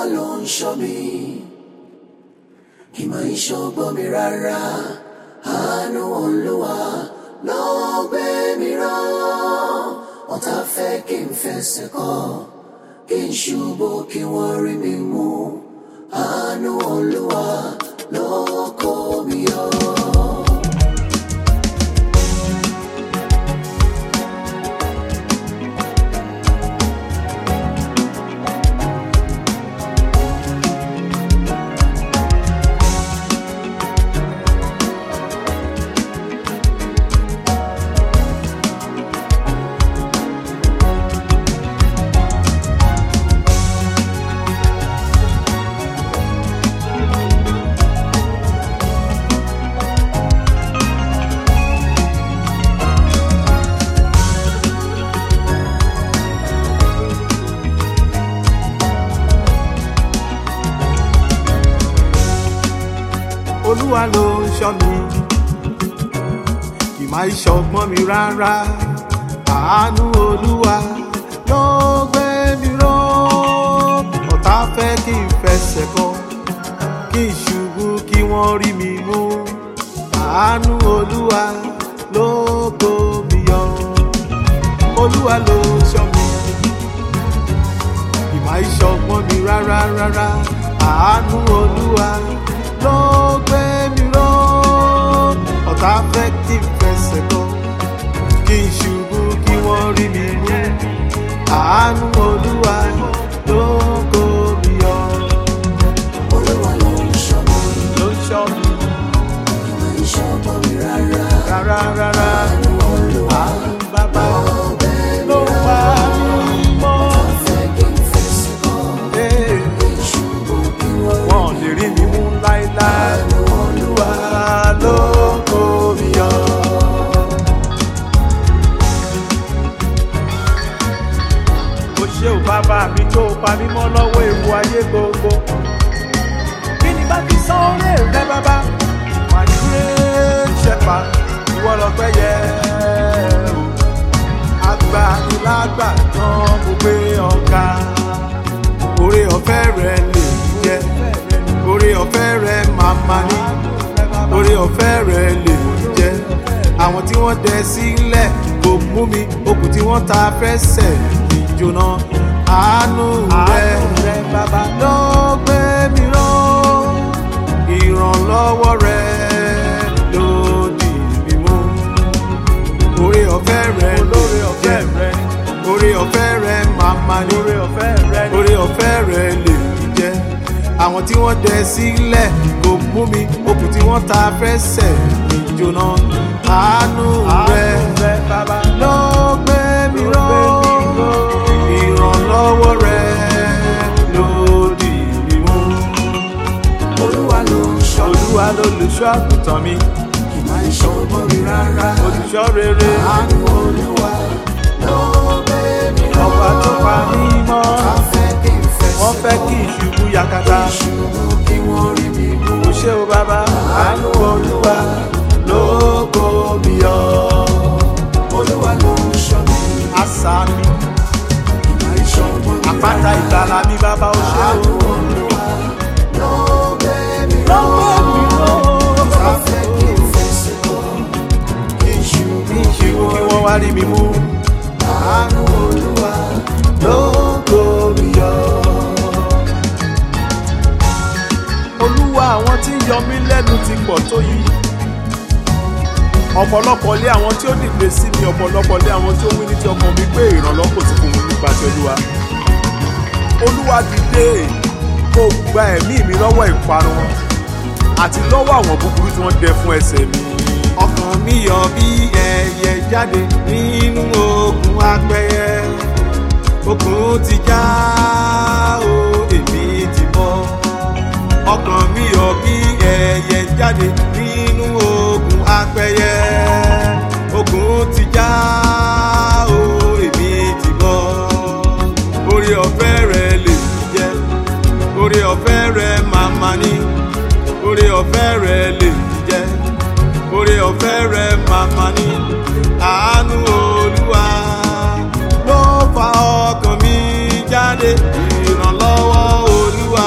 olúwa ló ń ṣọ́ mi ìmọ̀ ìṣọ́gbọ́n mi rárá àánú olúwa ló gbé mi rán ọ̀tá fẹ́ kí n fẹsẹ̀ kọ́ kí n ṣubú kí wọ́n rí mi mú àánú olúwa ló kó mi yọ. olúwa ló ń ṣọ́ mi ìmọ̀ ìṣọ̀gbọ́n mi rárá àánú olúwa ló gbé mi ró ọ̀tá fẹ́ kí n fẹsẹ̀ kọ kí n ṣubú kí wọ́n rí mi mú àánú olúwa ló kó mi yọ olúwa ló ń ṣọ́ mi ìmọ̀ ìṣọ̀gbọ́n mi rárá rárá àánú olúwa ló gbé mi ró ọ̀tá fẹ́ kí n fẹsẹ̀ kọ kí n ṣubú kí wọ́n rí mi mú àánú olúwa ló kó mi yọ olúwa ló ń ṣọ́ mi ló ń ṣọ́ mi ìmọ̀ ìṣọ́gbọ́n mi rárá rárá rárá àánú olúwa àánú bàbá ló gbé mi ló rán pa mí mọ́ ọ̀tá fẹ́ kí n fẹsẹ̀ kọ́ Ee, kí n ṣubú kí wọ́n rí wọn ò lè rí mi mú láéláé olúwa ló kó mi yọ. o ṣé o bàbá mi tó o pa mí mọ́ lọ́wọ́ ewu ayé gbogbo. kí ni bá fi san orí rẹ bàbá? my great shepherd ìwọ lọ́pẹ́ yẹ o. agbanilágbà tán mo gbé ọ̀gá. oore ọ̀fẹ́ rẹ lè jẹ́ oore ọ̀fẹ́ rẹ màmá ní oore ọ̀fẹ́ rẹ lè jẹ́ àwọn tí wọ́n dẹ sílẹ̀ kò mú mi okùn tí wọ́n ta fẹsẹ̀ ìjòna àánú rẹ ló gbé mi rán ìrànlọ́wọ́ rẹ ló dì mí mú oore ọ̀fẹ́ rẹ lóore ọ̀fẹ́ rẹ oore ọ̀fẹ́ rẹ màmá ní oore ọ̀fẹ́ rẹ oore ọ̀fẹ́ rẹ lè jẹ́ àwọn tí wọ́n dẹ sílẹ̀ kò mú mi okùn tí wọ́n ta fẹsẹ̀ ìjòna àánú rẹ ló gbé mi rán ìrànlọ́wọ́ rẹ ló dì mí mú olúwa ló ń ṣọ́ mi olúwa lolùṣọ́ àgùntàn mi ìmọ̀ ìṣọ́gbọ́n mi rárá olùṣọ́ rere àánú olúwa ló gbé mi rán ọba tó pa mí mọ́ ọ̀tá fẹ́ kí n fẹsẹ̀ wọ́n fẹ́ kí ìṣubú yakata ṣubú kí wọ́n rí mi mú kò ṣe o bàbá àánú olúwa ló kó mi yọ olúwa ló ń ṣọ́ mi àṣà mi ìmọ̀ ìṣọ́gbọ́n mi àpáta ìgbàlà mi bàbá ó ṣe àánú o olúwa ló gbé mi rán lọ́wọ́ mi lọ ọ̀tá fẹ́ kí n fẹsẹ̀ kọ́ kí n ṣubú kí ìṣubú kí wọ́n wá rí mi mú àánú olúwa ló kó mi yọ. olúwa àwọn tí ń yọ mí lẹ́nu ti pọ̀ tó yìí ọ̀pọ̀lọpọ̀ lé àwọn tí ó dìde sí mi ọ̀pọ̀lọpọ̀ lé àwọn tí ó wí ní ti ọkàn mi pé ìrànlọ́wọ́ kò sí fún mi nípa ti olúwa olúwa dìde kó gba ẹ̀mí mi lọ́wọ́ ìparun wọn àti lọ́wọ́ àwọn búburú tí wọ́n dẹ fún ẹsẹ̀ mi. ọkàn mi yọ bí ẹyẹ jáde nínú ogun apẹyẹ okùn ti já o èmi ti bọ́ ọkàn mi yọ bí ẹyẹ jáde nínú ogun apẹyẹ ogun ti já o èmi ti bọ́ orí ọ̀fẹ́ rẹ lè jẹ́ orí ọ̀fẹ́ rẹ màmá ní orí ọ̀fẹ́ rẹ lè jẹ́ orí ọ̀fẹ́ rẹ màmá ní àánú olúwa ló fa ọkàn mi jáde ìrànlọ́wọ́ olúwa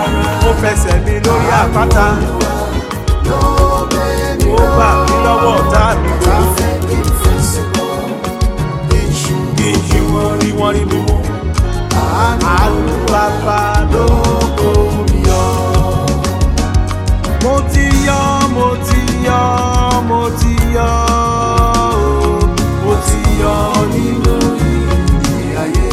ó fẹsẹ̀ mi lórí àpáta ló gbé mi ó ró. gbà mí lọ́wọ́ ọ̀tá mi Ọ̀tá fẹ́ kí n fẹsẹ̀ kọ́, kí n ṣubú. kí n ṣe wọ́n rí wọ́n rí mi mú àánú bàbá ló kó mi yọ. mo ti yọ mo ti yọ mo ti yọ o, mo ti yọ nínú ìdí ayé.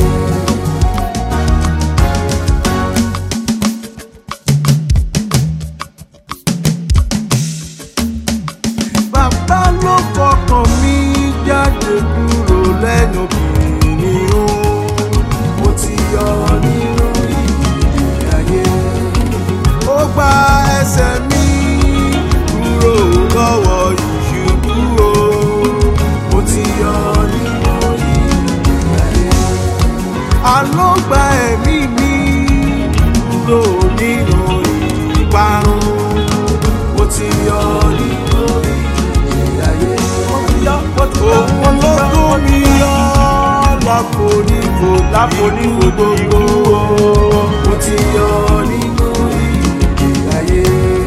bàbá ló fọkàn mi jáde kúrò lẹ́nu kìnìún mo ti yọ nínú ìdí ayé. ó gba ẹsẹ̀ mi kúrò lọ́wọ́ ìṣubú o mo ti yọ nínú ìdí ayé. àló gba ẹ̀mí mi kúrò nínú ìparun mo ti yọ nínú ìdí ayé. òun ló kó mi yọ láfonífò láfonífò gbogbo mo ti yọ nínú ìdí ayé.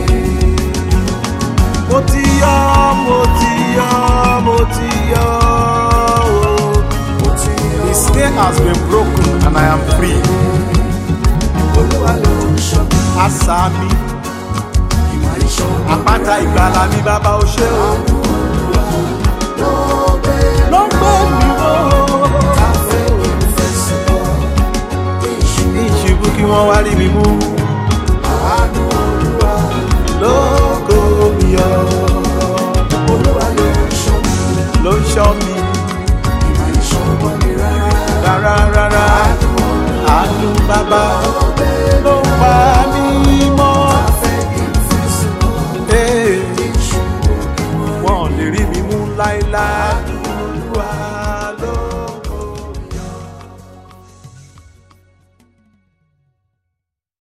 mo ti yọ mo ti yọ mo ti yọ o. Mo ti yọ. The snare has been broken and I am free. Olúwa ló ń ṣọ́ mi, Àṣà mi, ìmọ̀ ìṣọ́ mi. àpáta ìgbàlà mi bàbá o ṣé o. Ló gbé Ló ń gbé mi wò. ọ̀tá fẹ́ kí n fẹsẹ̀ kọ́, kí n ṣubú. Ní ìṣubú kí wọ́n wá rí mi mú. Àánú Olúwa, Lógo mi yọ. Olúwa ló ń ṣọ́ mi, Ló ń ṣọ́ mi ìmọ̀ ìṣọ́ mọ́ mi rárá. rárá rárá. Àánú bàbá